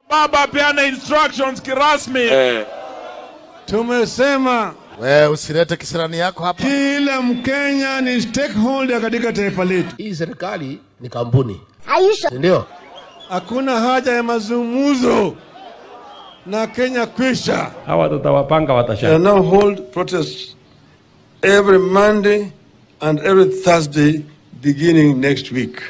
Baba peana instructions kirasmi. Eh. Tumesema Wewe usilete kisirani yako hapa. kila Mkenya ni stakeholder katika taifa letu. Hii serikali ni kampuni, ndio Hakuna haja ya mazungumzo na Kenya kwisha. hawa tutawapanga watasha shall now hold protests every Monday and every Thursday beginning next week.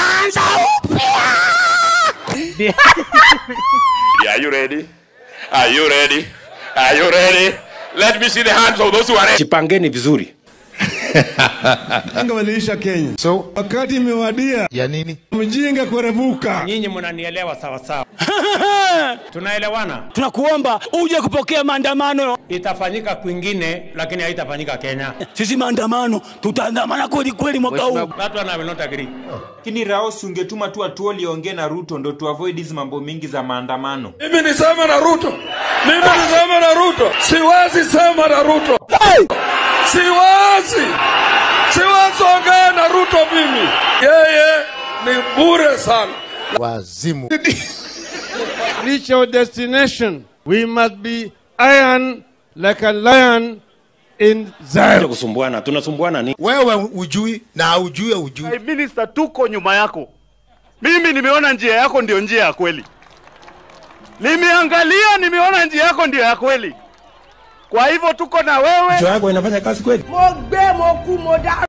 Are you ready? Are you ready? Are you ready? Let me see the hands of those who are ready. jipangeni vizuri Anga waliisha Kenya. So, Wakati imewadia ya nini? mjinga kurevuka. nyinyi mnanielewa sawa sawa tunaelewana tunakuomba uje kupokea maandamano. itafanyika kwingine lakini haitafanyika kenya Sisi maandamano tutaandamana kweli kweli mwaka huu. that one I will not agree lakini Raos ungetuma tu atuoli ongee na Ruto ndo tu avoid hizi mambo mingi za maandamano. Mimi nisema na Ruto. Mimi nisema na Ruto. Siwezi sema na Ruto. Siwezi. Siwezi ongea na Ruto mimi. Yeye ni bure sana. Wazimu. Reach our destination. We must be iron like a lion in Zion. kusumbuana tunasumbuana ni Wewe ujui na ujue ujui. Minister, tuko nyuma yako. Mimi nimeona njia yako ndio njia ya kweli. Nimeangalia, nimeona njia yako ndio ya kweli. Kwa hivyo tuko na wewe. yako inafanya kazi kweli mo gbé mo kú mo dárò.